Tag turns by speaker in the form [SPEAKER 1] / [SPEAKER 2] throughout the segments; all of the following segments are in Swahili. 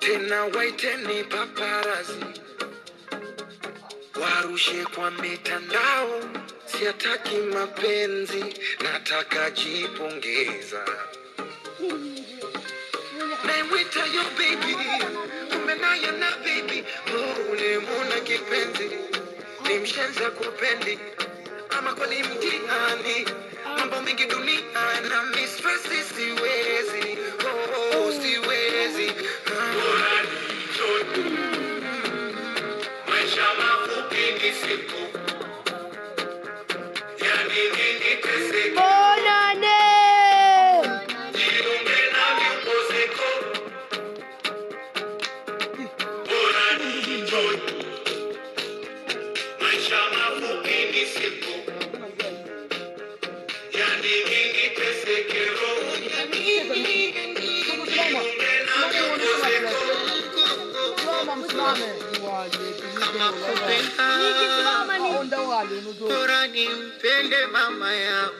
[SPEAKER 1] tena waiteni paparazi warushe kwa mitandao, siataki mapenzi, nataka jipongeza. Naimwita yo baby, kumbe naye na baby, oh, ulimwona kipenzi, ni mshenza kupendi ama kwani mtihani, mambo mengi dunia na mistresi, siwezi oh, siwezi ah. Maisha mafupi ni siku, yani nini teseke,
[SPEAKER 2] Bonane!
[SPEAKER 1] jiunge na vipozeko, bora ni enjoy. Maisha mafupi ni siku, yani nini teseke, roho ya nini, jiunge na vipozeko. Kama kupenda
[SPEAKER 2] Nikisimama ni
[SPEAKER 1] bora nimpende mama yangu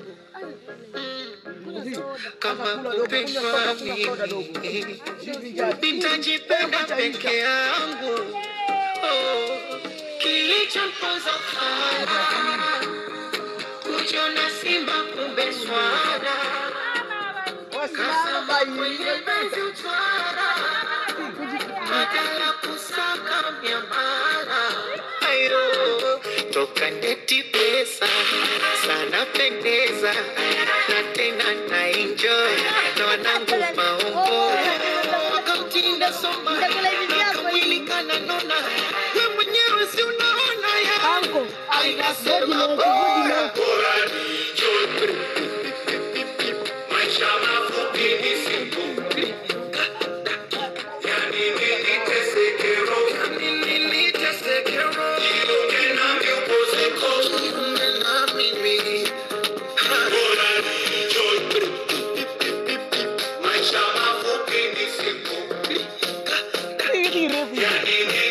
[SPEAKER 1] kama kupendwa mimi nitajipenda peke yangu oh, kilichomponza fara kujiona simba kumbe swara kasama kwenye penzi utwara badala kusaka miamara ayo toka neti pesa sana pendeza na tena na enjoy na wanangu maombo wakamtinda soma na kamwili kananona we mwenyewe si unaona ya
[SPEAKER 2] Anko,
[SPEAKER 1] ainasema
[SPEAKER 2] Good
[SPEAKER 1] bora bora ni enjoy maisha mafupi ni siku yani nini tesekero yani nini tesekero jiunge na vyopozeko jiunge na mimi bora ni enjoy maisha mafupi ni siku yani nini